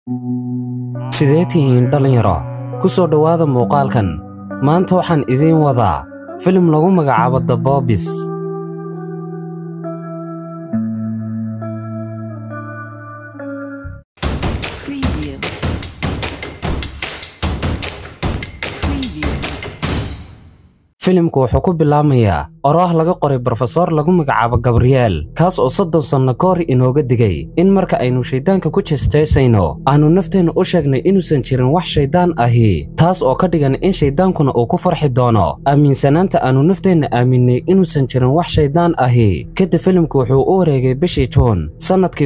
sidee tihiin dhallinyaro ku soo dhowaada muuqaalkan maanta waxaan idiin wadaa filim lagu magacaabo the boobis Preview. Preview. filimku wuxuu ku bilaamayaa oraah laga qoray brofesor lagu magacaabo gabriel kaas oo soddon sanno ka hor inooga digay in marka aynu shayddaanka ku jeestaysayno aanu nafteenna u sheegnay inuusan jirin wax shayddaan ahi taas oo ka dhigan in shayddaankuna uu ku farxi doono aaminsanaanta aanu nafteenna aaminnay inuusan jirin wax shayddaan ahi kadib filimku wuxuu u wareegay bishii juun sannadkii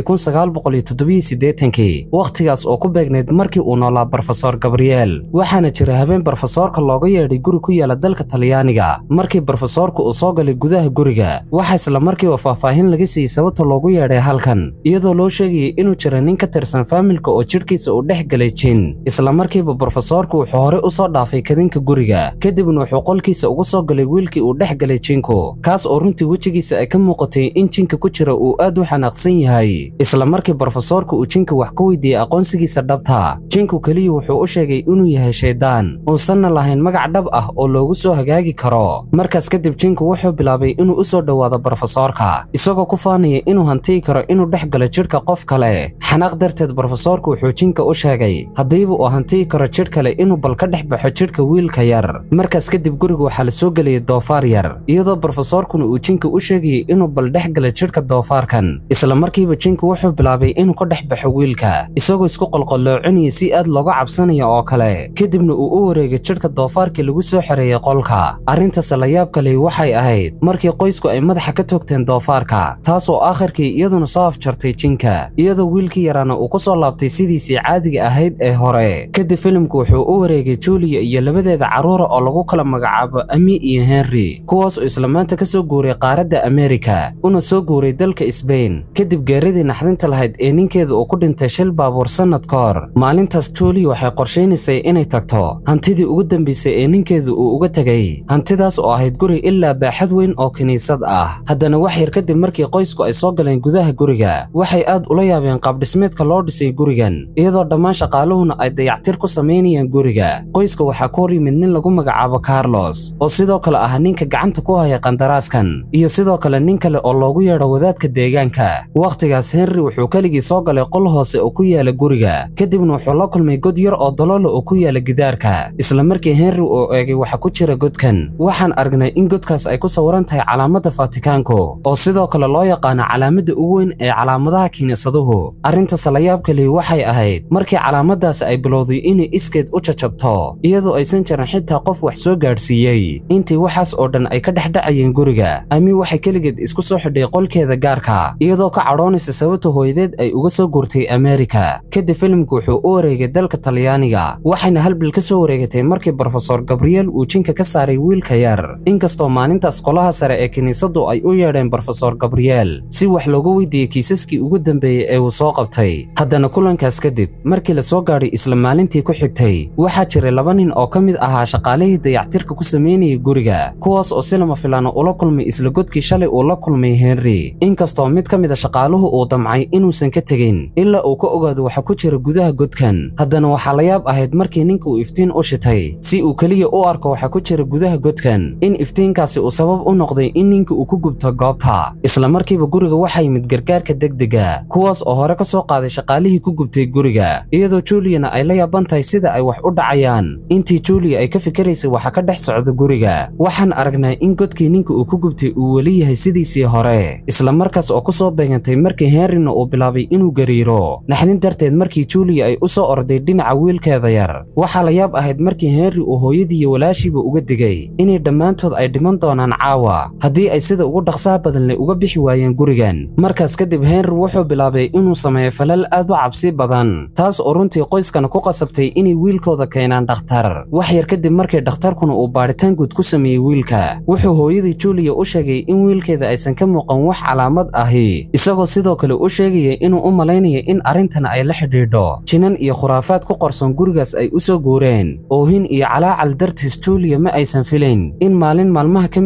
kii wakhtigaas oo ku beegnayd markii uu noolaa brofesor gabriel waxaana jira habeen brofesoorka looga yeedhay guri ku yaala dalka talyaaniga markii brofesoorku uu soo galay gudaha guriga waxaa isla markiiba faahfaahin laga siiyey sababta loogu yeedhay halkan iyadoo loo sheegayay inuu jira nin ka tirsan faamilka oo jidhkiisa uu dhex galay jin isla markiiba brofesoorku wuxuu hore u soo dhaafay kadinka guriga kadibna wuxuu qolkiisa ugu soo galay wiilkii uu dhex galay jinku kaas oo runtii wejigiisa ay ka muuqatay in jinka ku jira uu aad u xanaaqsan yahay isla markii brofesoorku uu jinka wax ka weydiiyey aqoonsigiisa dhabta jinku keliya wuxuu u sheegay inuu yahay shayddaan uusanna lahayn magac dhab ah oo loogu soo hagaagi karo markaas kadib jinku wuxuu bilaabay inuu u soo dhowaado brofesoorka isagoo ku faanaya inuu hantiyi karo inuu dhex galo jidhka qof kale xanaaq darteed brofesoorku wuxuu jinka u sheegay haddiiba uu hantiyi karo jidh kale inuu bal ka dhex baxo jidhka wiilka yar markaas kadib guriga waxaa la soo gelayay doofaar yar iyadoo brofesoorkuna uu jinka u sheegayay inuu bal dhex gala jidhka doofaarkan isla markiiba jinku wuxuu bilaabay inuu ka dhex baxo wiilka isagoo isku qolqoloocinaya si aad looga cabsanaya oo kale kadibna uu u wareegay jidhka doofaarkii lagu soo xereeyey qolka arrintaas la yaab kale waxay ahayd markii qoysku ay madaxa ka toogteen doofaarka taas oo aakhirkii iyaduna soo afjartay jinka iyadoo wiilkii yaraana uu ku soo laabtay sidiisii caadiga ahayd ee hore kadib filimku wuxuu u wareegay juliya iyo labadeeda carruura oo lagu kala magacaabo ami iyo henry kuwaas oo isla maanta ka soo guuray qaaradda amerika una soo guuray dalka sbain kadib geeradii naxdinta lahayd ee ninkeeda uu ku dhintay shil baabuur sannad ka hor maalintaas juliya waxay qorshaynaysay inay tagto hantidii ugu dambaysay ee ninkeedu uu uga tegay hantidaas oo ahayd guri ilaa baaxad weyn oo kiniisad ah haddana wax yar kadib markii qoysku ay soo galeen gudaha guriga waxay aad ula yaabeen qaabdhismeedka loo dhisay gurigan iyadoo dhammaan shaqaaluhuna ay dayactir ku samaynayaan guriga qoyska waxaa ku hor yimid nin lagu magacaabo carlos oo sidoo kale ah ninka gacanta ku haya qandaraaskan iyo sidoo kale nin kale oo loogu yeedho wadaadka deegaanka wakhtigaas henry wuxuu keligii soo galay qol hoose oo ku yaala guriga kadibna wuxuu la kulmay god yar oo daloolo oo ku yaala gidaarka isla markii henry uu eegay waxa ku jira godkan waxaan aragnay in godkaas ay ku sawiran tahay calaamadda fatikaanku oo sidoo kale loo yaqaano calaamadda ugu weyn ee calaamadaha kiniisaduhu arrintaas la yaab kalihi waxay ahayd markii calaamadaas ay bilowday inay iskeed u jajabto iyadoo aysan jirin xitaa qof wax soo gaadhsiiyey intii waxaas oo dhan ay ka dhexdhacayeen guriga ami waxay keligeed isku soo xidhay qolkeeda gaarka iyadoo ka cadhoonaysa sababta hooyadeed ay uga soo guurtay amerika kadib filimku wuxuu u wareegay dalka talyaaniga waxayna halbil ka soo wareegatay markii brofesor gabriel uu jinka ka saaray wiilka yar inkastoo maalintaas qolaha sare ee kiniisadu ay u yeedheen brofesor gabriel si wax looga weydiiyey kiisaskii ugu dambeeyey ee uu soo qabtay haddana kulankaas kadib markii la soo gaadhay isla maalintii ku xigtay waxaa jiray laba nin oo ka mid ahaa shaqaalihii dayactirka ku samaynayay guriga kuwaas oo si lama filaana ula kulmay isla godkii shalay uu la kulmay henry inkastoo mid ka mid a shaqaaluhu uu damcay inuusan ka tegin ilaa uu ka ogaado waxa ku jira gudaha godkan haddana waxaa la yaab ahayd markii ninka uu iftiin u shitay si uu keliya u arko waxa ku jira gudaha godkan in iftiinkaasi uu sabab u noqday in ninka uu ku gubto goobta isla markiiba guriga waxaa yimid gargaarka degdega kuwaas oo hore ka soo qaaday shaqaalihii ku gubtay guriga iyadoo juliyana ay la yaaban tahay sida ay wax u dhacayaan intii juliya ay ka fikiraysay waxa ka dhex socda guriga waxaan aragnaa in godkii ninka uu ku gubtay uu weli yahay sidiisii hore isla markaas oo ku soo beegantay markii henryna uu bilaabay inuu gariiro naxdin darteed markii juliya ay u soo orday dhinaca wiilkeeda yar waxaa la yaab ahayd markii henry uu hooyadii iyo walaashiiba uga digay inay dhammaantood ay dhiman doonaan caawa haddii ay sida ugu dhaqsaha badan leh uga bixi waayeen gurigan markaas kadib henry wuxuu bilaabay inuu sameeyo falal aad u cabsi badan taas oo runtii qoyskana ku qasabtay inay wiilkooda keenaan dhakhtar wax yar kadib markii dhakhtarkuna uu baadhitaan guud ku sameeyey wiilka wuxuu hooyadii juliya u sheegay in wiilkeeda aysan ka muuqan wax calaamad ahi isagoo sidoo kale u sheegaya inuu u malaynaya in arrintan ay la xidhiidho jinan iyo khuraafaad ku qorson gurigaas ay u soo guureen oohin iyo calaacal dartiis juliya ma aysan filayn in maalin maalmaha ka mid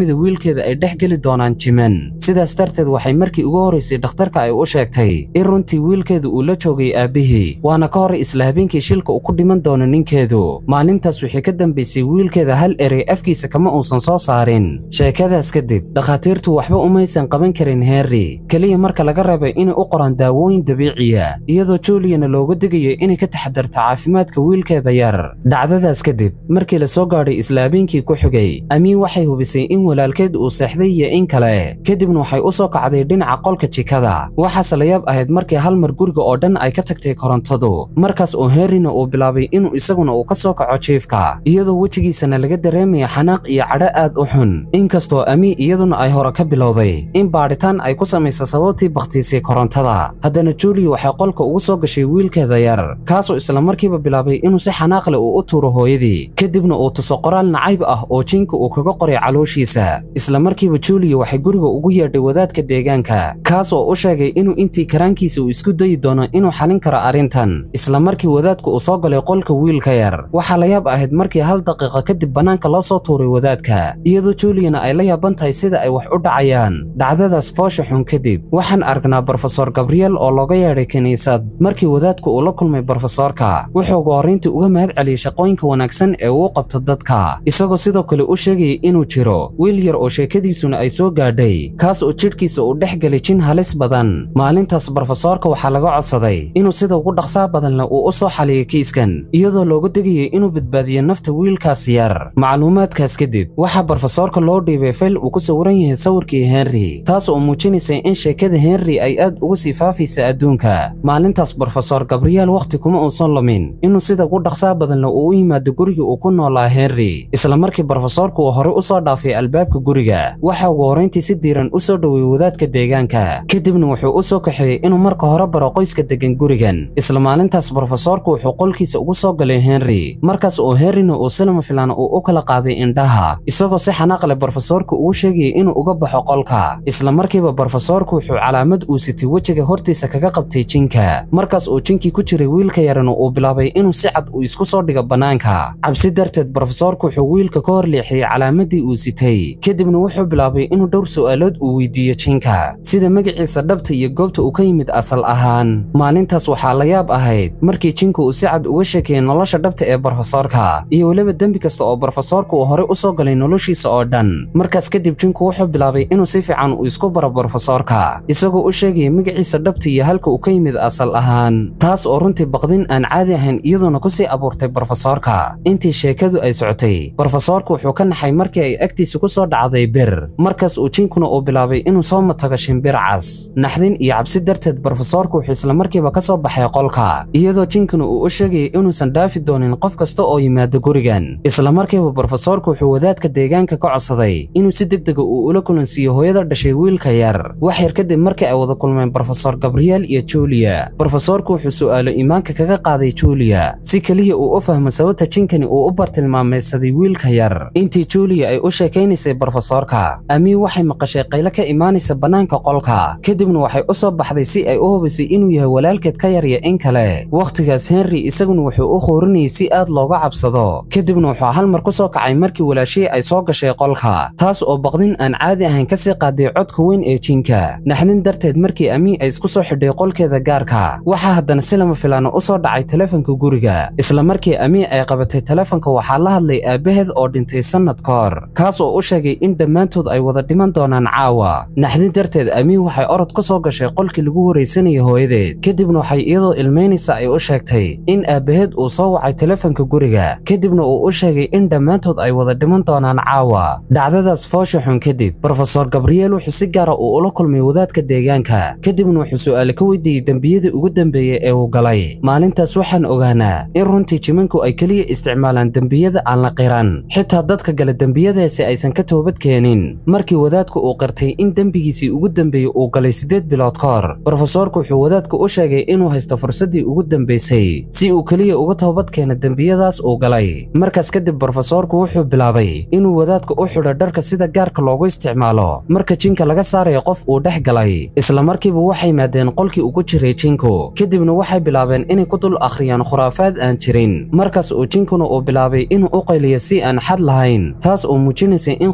hooyada wiilkeeda ay dhex geli doonaan jiman sidaas darteed waxay markii ugu horraysay dhakhtarka ay u sheegtay in runtii wiilkeedu uu la joogay aabbihii waana ka hor isla habeenkii shilka uu ku dhiman doono ninkeedu maalintaas wixii ka dambaysay wiilkeeda hal erey afkiisa kama uusan soo saarin sheekadaas kadib dhakhaatiirtu waxba umaysan qaban karin henry keliya marka laga reebay inay u qoraan daawooyin dabiiciya iyadoo juuliyana looga digayo inay ka taxadarto caafimaadka wiilkeeda yar dhacdadaas kadib markii la soo gaadhay isla habeenkii ku xigay amiin waxay hubisay in walaalkeed uu seexday iyo in kale kadibna waxay u soo kacday dhinaca qolka jikada waxaase la yaab ahayd markii hal mar guriga oo dhan ay ka tagtay korontadu markaas oo henryna uu bilaabay inuu isaguna uu ka soo kaco jiifka iyadoo wejigiisana laga dareemaya xanaaq iyo cadho aad u xun inkastoo amiin iyaduna ay hore ka bilowday in baadhitaan ay ku samaysa sababtii bakhtiisay korontada haddana julia waxay qolka ugu soo gashay wiilkeeda yar kaasoo isla markiiba bilaabay inuu si xanaaq leh uu u tuuro hooyadii kadibna uu tuso qoraal nacayb ah oo jinka uu kaga qoray calooshiisa isla markiiba julia waxay guriga ugu yeedhay wadaadka deegaanka kaas oo u sheegay inuu intii karaankiisa uu isku dayi doono inuu xalin karo arrintan isla markii wadaadku uu soo galay qolka wiilka yar waxaa la yaab ahayd markii hal daqiiqa kadib bannaanka loo soo tuuray wadaadka iyadoo juliana ay la yaaban tahay sida ay wax u dhacayaan dhacdadaas foosha xun kadib waxaan aragnaa brofesor gabriel oo looga yeedhay kiniisad markii wadaadku uu la kulmay brofesoorka wuxuu ugu horrayntii uga mahad celiyey shaqooyinka wanaagsan ee uu qabto dadka isagoo sidoo kale u sheegayay inuu jiro wiil yar oo sheekadiisuna ay soo gaadhay kaas oo jidhkiisa uu dhex gelay jin halis badan maalintaas brofesoorka waxaa laga codsaday inuu sida ugu dhaqsaa badan leh uu u soo xaliyo kiiskan iyadoo looga degayay inuu badbaadiyo nafta wiilkaas yar macluumaadkaas kadib waxaa brofesoorka loo dhiibay fayl uu ku sawiran yahay sawirkii henry taas oo muujinaysa in sheekada henry ay aad ugu sii faafaysa adduunka maalintaas brofesor gabriel wakhti kuma uusan lumin inuu sida ugu dhaqsaa badan leh uu u yimaado guriga uu ku noolaa henry isla markii brofesoorku uu horey u soo dhaafay albaabka guriga waxa ugu horrayntii si diiran u soo dhoweeyey wadaadka deegaanka kadibna wuxuu u soo kaxeeyey inuu marka hore baro qoyska degan gurigan isla maalintaas brofesoorku wuxuu qolkiisa ugu soo galay henry markaas oo henryna uu silama filaan uu u kala qaaday indhaha isagoo si xanaaq leh brofesoorku ugu sheegayay inuu uga baxo qolka isla markiiba brofesoorku wuxuu calaamad uu sitay wejiga hortiisa kaga qabtay jinka markaas oo jinkii ku jiray wiilka yarana uu bilaabay inuu si cad uu isku soo dhigo bannaanka cabsi darteed brofesoorku wuxuu wiilka ka hor leexiyey calaamadii uu sitay kadibna wuxuu bilaabay inuu dhowr su'aalood uu weydiiyo jinka sida magaciisa dhabta iyo goobta uu ka yimid asal ahaan maalintaas waxaa la yaab ahayd markii jinka uu si cad uga sheekeeyey nolosha dhabta ee brofesoorka iyo weliba dembi kasta oo brofesoorku uu horey u soo galay noloshiisa oo dhan markaas kadib jinku wuxuu bilaabay inuu si fiican uu isku baro brofesoorka isagoo u sheegaya magaciisa dhabta iyo halka uu ka yimid asal ahaan taas oo runtii baqdin aan caadi ahayn iyadoona ku sii abuurtay brofesoorka intii sheekadu ay socotay brofesoorku wuxuu ka naxay markii ay agtiisa ku soo dhacday bir markaas uu jinkuna uu bilaabay inuu soo matago shimbir cas naxdin iyo cabsi darteed brofesoorku wuxuu isla markiiba ka soo baxay qolka iyadoo jinkuna uu u sheegayay inuusan dhaafi doonin qof kasta oo yimaado gurigan isla markiiba brofesoorku wuxuu wadaadka deegaanka ka codsaday inuu si degdega uu ula kulansiiyo hooyada dhashay wiilka yar wax yar kadib markii ay wada kulmeen brofesor gabriel iyo julia brofesoorku wuxuu su'aalo iimaanka kaga qaaday julia si keliya uu u fahmo sababta jinkani uu u bartilmaamaysaday wiilka yar intii julia ay u sheekaynaysay brofesoorka amiin waxay maqashay qaylo ka imaanaysa bannaanka qolka kadibna waxay u soo baxday si ay u hubisay inuu yahay walaalkeed ka yar iyo in kale wakhtigaas henry isaguna wuxuu u khoorinayay si aad looga cabsado kadibna wuxuu hal mar ku soo kacay markii walaashihii ay soo gashay qolka taas oo baqdin aan caadi ahayn ka sii qaaday codka weyn ee jinka naxdin darteed markii amiin ay isku soo xidhay qolkeeda gaarka waxaa haddana si lama filaana u soo dhacay telefonka guriga isla markii amiin ay qabatay telefonka waxaa la hadlay aabbaheed oo dhintay sannad ka hor kaas oo u sheegay in dhammaantood ay wada dhiman doonaan caawa naxdin darteed amiin waxay orod ka soo gashay qolkii lagu horaysanayay hooyadeed kadibna waxay iyadoo ilmaynaysa ay u sheegtay in aabbaheed uu soo wacay telefonka guriga kadibna uu u sheegay in dhammaantood ay wada dhiman doonaan caawa dhacdadaas foosha xun kadib brofesor gabriel wuxuu si gaara uu ula kulmay wadaadka deegaanka kadibna wuxuu su'aale ka weydiiyey dembiyadii ugu dambeeyey ee uu galay maalintaas waxaan ogaanaa in runtii jimanku ay keliya isticmaalaan dembiyada aan la qiran xitaa dadka gala dembiyadaasi aysan ka toobad keenin markii wadaadku uu qirtay in dembigiisii ugu dambeeyey uu galay siddeed bilood ka hor brofesoorku wuxuu wadaadku u sheegay inuu haysto fursaddii ugu dambaysay si uu keliya uga toobad keena dembiyadaas uu galay markaas kadib brofesoorku wuxuu bilaabay inuu wadaadka u xidho dharka sida gaarka loogu isticmaalo marka jinka laga saarayo qof uu dhex galay isla markiiba waxay maadeen qolkii ugu jiray jinku kadibna waxay bilaabeen inay ku dul akhriyaan khuraafaad aan jirin markaas uu jinkuna uu bilaabay inuu u qayliyo si aan xad lahayn taas oo muujinaysa in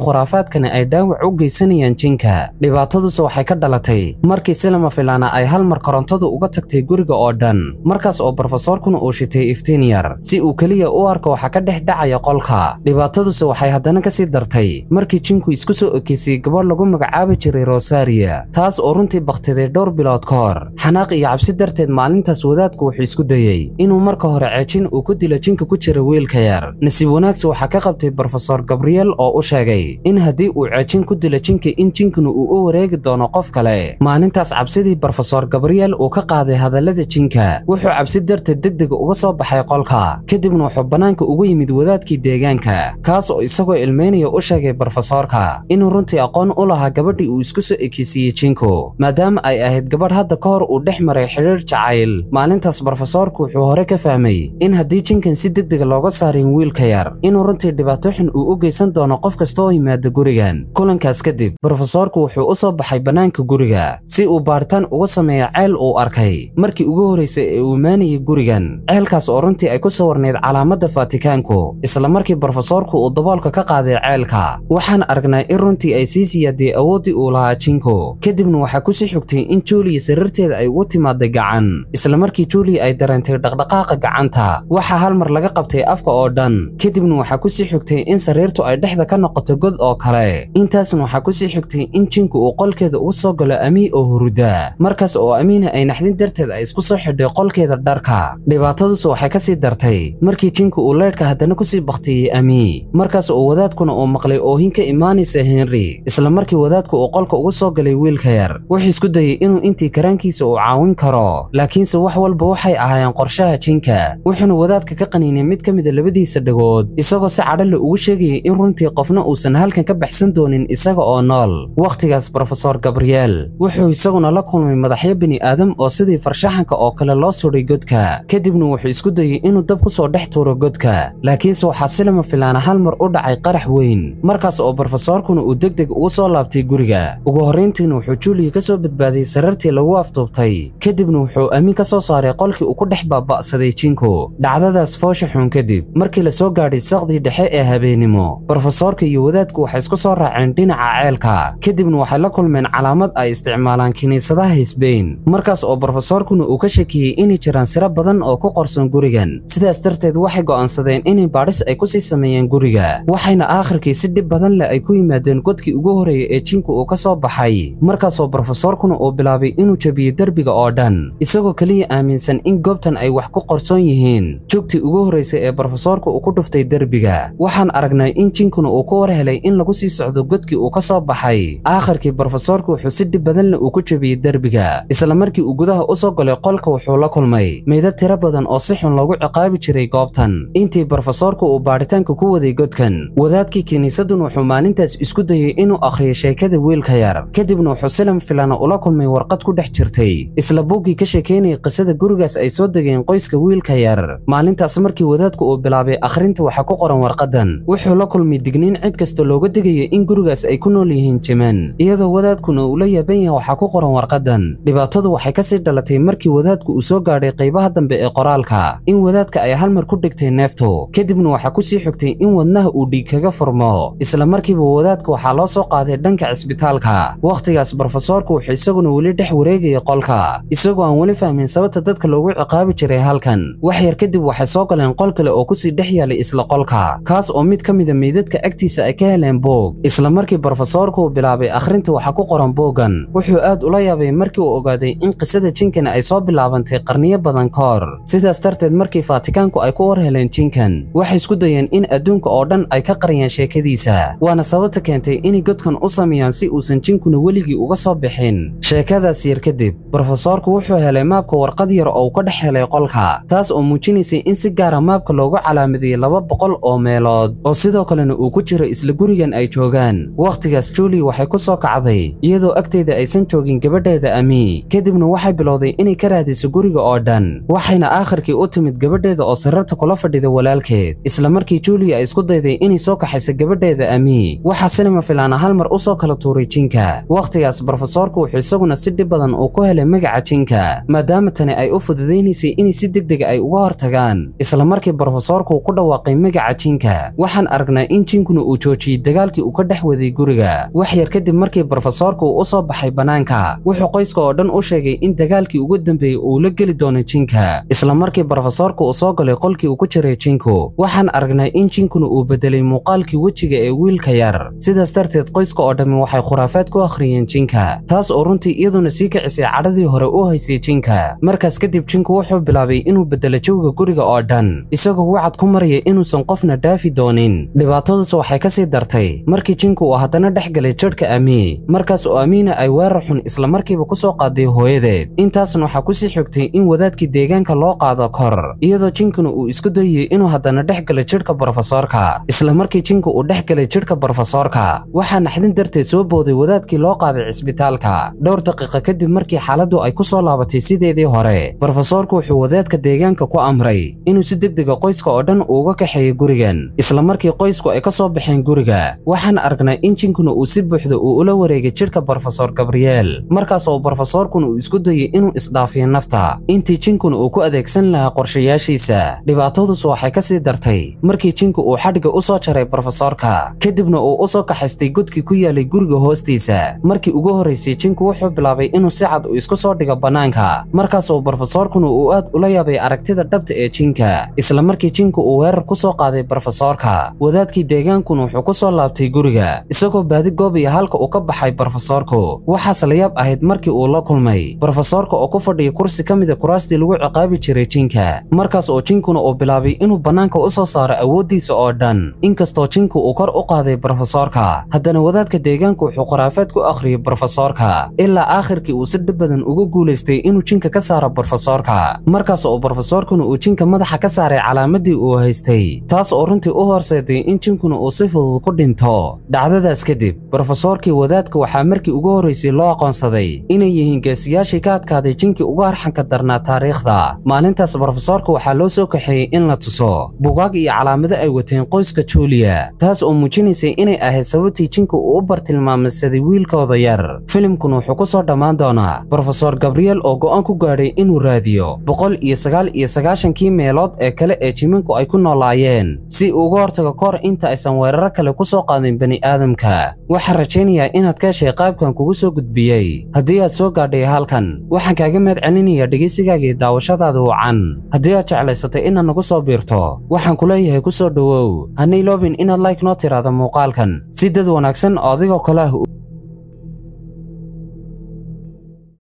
khuraafaadkani ay dhaawac u geysanayaan jinka dhibaataduse waxay ka dhalatay markii si lama filaana ay hal mar korontadu uga tagtay guriga oo dhan markaas oo brofesoorkuna uu shitay iftiin yar si uu keliya u arko waxa ka dhex dhacaya qolka dhibaataduse waxay haddana ka sii dartay markii jinku isku soo ekeysiyey gabadh lagu magacaabi jiray rosaria taas oo runtii bakhtiday dhowr bilood ka hor xanaaq iyo cabsi darteed maalintaas wadaadku wuxuu isku dayey inuu marka hore ceejin uu ku dilo jinka ku jira wiilka yar nasiib wanaagsi waxaa ka qabtay brofesor gabriel oo u sheegay in haddii uu ceejin ku dilo jinka in jinkuna uu u wareegi doono qof kale maalintaas cabsidii brofesor gabriel uu ka qaaday hadallada jinka wuxuu cabsi darteed degdega uga soo baxay qolka kadibna wuxuu bannaanka ugu yimid wadaadkii deegaanka kaas oo isagoo ilmeynaya u sheegay brofesoorka inuu runtii aqoon u lahaa gabadhii uu isku soo ekeysiiyey jinku maadaama ay ahayd gabadh hadda ka hor uu dhex maray xidhiir jacayl maalintaas brofesoorku wuxuu hore ka fahmay in haddii jinkan si degdega looga saarin wiilka yar inuu runtii dhibaato xun uu u geysan doono qof kasta oo yimaada gurigan kulankaas kadib brofesoorku wuxuu u soo baxay bannaanka guriga si uu baaritaan uga sameeyo ceel uu arkay markii ugu horraysay ee uu imaanayay gurigan ceelkaas oo runtii ay ku sawarnayd calaamadda faatikaanku isla markii brofesoorku uu daboolka ka qaaday ceelka waxaan aragnaa in runtii ay sii siyaadiyey awooddii uu lahaa jinku kadibna waxaa kusii xogtay in juliya sariirteeda ay ugu timaaday gacan isla markii juliya ay dareentay dhaqdhaqaaqa gacanta waxaa hal mar laga qabtay afka oo dhan kadibna waxaa kusii xogtay in sariirtu ay dhexda ka noqoto god oo kale intaasna waxaa kusii xogtay in jinku uu qolkeeda ugu soo galo amii oo huruda markaas oo amiina ay naxdin darteed ay isku soo xidhay qolkeeda dharka dhibaataduse waxay ka sii dartay markii jinku uu leydhka haddana kusii bakhtiyey amii markaas oo wadaadkuna uu maqlay oohin ka imaanaysa henry isla markii wadaadku uu qolka ugu soo galay wiilka yar wuxuu isku dayey inuu intii karaankiisa uu caawin karo laakiinse wax walba waxay ahaayeen qorshaha jinka wuxuuna wadaadka ka qaniinay mid ka mida labadiisa dhagood isagoo si cadhale ugu sheegayay in runtii qofna uusan halkan ka baxsan doonin isaga oo nool wakhtigaas brofesor gabriel wuxuu isaguna la kulmay madaxyo bini aadam oo sidii farshaxanka oo kale loo sudhay godka kadibna wuxuu isku dayey inuu dab ku soo dhex tuuro godka laakiinse waxaa si lama filaana hal mar u dhacay qarax weyn markaas oo brofesoorkuna uu degdeg ugu soo laabtay guriga ugu horrayntiina wuxuu juliya ka soo badbaadiyey sarartii lagu aftuubtay kadibna wuxuu amiin ka soo saaray qolkii uu ku dhex baaba'saday jinku dhacdadaas foosha xun kadib markii la soo gaadhay saqdii dhexe ee habeenimo brofesoorka iyo wadaadku waxay isku soo raaceen dhinaca ceelka kadibna waxay la kulmeen calaamad ay isticmaalaan kiniisadaha hisbeyn markaas oo brofesoorkuna uu ka shakiyey inay jiraan siro badan oo ku qorsan gurigan sidaas darteed waxay go'aansadeen inay baadhis ay ku sii sameeyeen guriga waxayna aakhirkii si dhib badan leh ay ku yimaadeen godkii ugu horreeyay ee jinku uu ka soo baxay markaasoo brofesoorkuna uu bilaabay inuu jabiyey derbiga oo dhan isagoo keliya aaminsan in goobtan ay wax ku qorsoon yihiin jugtii ugu horraysay ee brofesoorka uu ku dhuftay derbiga waxaan aragnay in jinkuna uu ku war helay in lagu sii socdo godkii uu ka soo baxay aakhirkii brofesoorka wuxuu si dhib badan leh uu ku jabiyey derbiga isla markii uu gudaha u soo galay qolka wuxuu la kulmay meydad tiro badan oo si xun loogu ciqaabi jiray goobtan intii brofesoorka uu baadhitaanka ku waday godkan wadaadkii kiniisadun wuxuu maalintaas isku dayey inuu akhriyo sheekada wiilka yar kadibna wuxuu silam filana ula kulmay warqad ku dhex jirtay isla buuggii ka sheekaynayay qisada gurigaas ay soo degeen qoyska wiilka yar maalintaas markii wadaadku uu bilaabay akhrinta waxaa ku qoran warqadan wuxuu la kulmay digniin cid kasta looga digaya in gurigaas ay ku nool yihiin jiman iyadoo wadaadkuna uu la yaaban yahay waxaa ku qoran warqadan dhibaatadu waxay kasii dhalatay markii wadaadku uu soo gaadhay qaybaha dambe ee qoraalka in wadaadka ay hal mar ku dhigtay neeftu kadibna waxaa kusii xogtay in wadnaha uu dhiig kaga furmo isla markiiba wadaadka waxaa loo soo qaaday dhanka cisbitaalka wakhtigaas brofesoorku wuxuu isaguna weli dhex wareegaya qolka isagoo aan weli fahmin sababta dadka loogu ciqaabi jiray halkan wax yar kadib waxay soo galeen qol kale oo kusii dhex yaalay isla qolka kaas oo mid ka mida meydadka agtiisa ay ka heleen boog isla markii brofesoorku uu bilaabay akhrinta waxaa ku qoran boogan wuxuu aad ula yaabay markii uu ogaaday in qisada jinkana ay soo bilaabantay qarniyo badan ka hor sidaas darteed markii faatikaanku ay ku war heleen jinkan waxay isku dayeen in adduunka oo dhan ay ka qariyaan sheekadiisa waana sababta keentay inay godkan u sameeyaan si uusan jinkuna weligii uga soo bixin sheekadaas yar kadib brofesoorku wuxuu helay maabka warqad yar oo uu ka dhex helay qolka taas oo muujinaysay in si gaara maabka loogu calaamadiyey laba boqol oo meelood oo sidoo kalena uu ku jiro isla gurigan ay joogaan wakhtigaas julie waxay ku soo kacday iyadoo agteeda aysan joogin gabadheeda ami kadibna waxay bilowday inay ka raadiso guriga oo dhan waxayna aakhirkii u timid gabadheeda oo sirarta kula fadhida walaalkeed isla markii julie ay isku dayday inay soo kaxayso gabadheeda ami waxaa sinima filaana hal mar u soo kala tuuray jinka wakhtigaas brofesoorku wuxuu isaguna si dhib badan uu ku helay magaca jinka maadaama tani ay u fududaynaysay inay si degdega ay uga hortagaan isla markii brofesoorku ku dhawaaqay magaca jinka waxaan aragnaa in jinkuna uu joojiyey joojiyey dagaalkii uu ka dhex waday guriga wax yar kadib markii brofesoorku uu u soo baxay bannaanka wuxuu qoyska oo dhan u sheegay in dagaalkii ugu dambeeyey uu la geli doono jinka isla markii brofesoorku uu soo galay qolkii uu ku jiray jinku waxaan aragnay in jinkuna uu bedelay muuqaalkii wejiga ee wiilka yar sidaas darteed qoyska oo dhammi waxay khuraafaad ku akhriyeen jinka taas oo runtii iyaduna sii kicisay cadhadii hore u haysay jinka markaas kadib jinku wuxuu bilaabay inuu bedelo jawiga guriga oo dhan isagoo wacad ku maraya inuusan qofna dhaafi doonin dhibaatadus waxay ka sii dartay markii jinku uu haddana dhex galay jadhka amii markaas oo amiina ay weerar xun isla markiiba ku soo qaaday hooyadeed intaasna waxaa kusii xigtay in wadaadkii deegaanka loo qaado kor iyadoo jinkuna uu isku dayay inuu haddana dhex galay jidhka brofesoorka isla markii jinku uu dhex galay jidhka brofesoorka waxaa naxdin darteed soo booday wadaadkii loo qaaday cisbitaalka dhowr daqiiqa kadib markii xaaladdu ay ku soo laabatay sideedii hore brofesoorku wuxuu wadaadka deegaanka ku amray inuu si degdega qoyska oo dhan uuga kaxeeyo gurigan isla markii qoysku ay ka soo baxeen guriga waxaan aragnay in jinkuna uu si buuxda uu ula wareegay jidhka brofesor gabriel markaas oo brofesoorkuna uu isku dayay inuu isdhaafiyo nafta intii jinkuna uu ku adeegsan lahaa qorshayaashiisa dhibaatadus waxay ka sii dartay markii jinku uu xadhigga u soo jaray brofesoorka kadibna uu u soo kaxaystay godkii ku yaalay guriga hoostiisa markii ugu horraysay jinku wuxuu bilaabay inuu si cad uu isku soo dhigo bannaanka markaas oo brofesoorkuna uu aad ula yaabay aragtida dhabta ee jinka isla markii jinku uu weerar ku soo qaaday brofesoorka wadaadkii deegaankuna wuxuu ku soo laabtay guriga isagoo baadi goobaya halka uu ka baxay brofesoorku waxaas la yaab ahayd markii uu la kulmay brofesoorka oo ku fadhiya kursi ka mida kuraastii lagu ciqaabi jiray jinka markaas oo jinkuna uu bilaabay inuu bannaanka u soo saaro awooddiisa oo dhan inkastoo jinku uu kor u qaaday brofesoorka haddana wadaadka deegaanku wuxuu khuraafaad ku akhriyey brofesoorka ilaa aakhirkii uu si dhib badan uga guulaystay inuu jinka ka saaro brofesoorka markaas oo brofesoorkuna uu jinka madaxa ka saaray calaamadii uu haystay taas oo runtii u horseeday in jinkuna uu si fudud ku dhinto dhacdadaas kadib brofesoorkii wadaadka waxaa markii ugu horraysay loo aqoonsaday inay yihiin geesiyaashii ka adkaaday jinkii uga harxanka darnaa taariikhda maalintaas brofesoorka waxaa loo soo kaxeeyey in la tuso bugaag iyo calaamado ay wateen qoyska juuliya taas oo muujinaysay inay ahayd sababtii jinka uu u bartilmaamsaday wiilkooda yar filimkuna wuxuu ku soo dhammaan doonaa brofesor gabriel oo go'aan ku gaadhay inuu raadiyo boqol iyo sagaal iyo sagaashankii meelood ee kale ee jiminku ay ku noolaayeen si uu uga hortago kahor inta aysan weeraro kale ku soo qaadin bani aadamka waxaan rajaynayaa inaad ka heshay qaabkan kugu soo gudbiyey haddii aad soo gaadhay halkan waxaan kaaga mahad celinayaa dhegaysigaagii daawashadaada wacan haddii aad jeclaysatay inaad nagu soo biirto waxaan ku leeyahay ku soo dhowow hanay loobin inaad like noo tiraahdo muuqaalkan si dad wanaagsan oo adigoo kale ah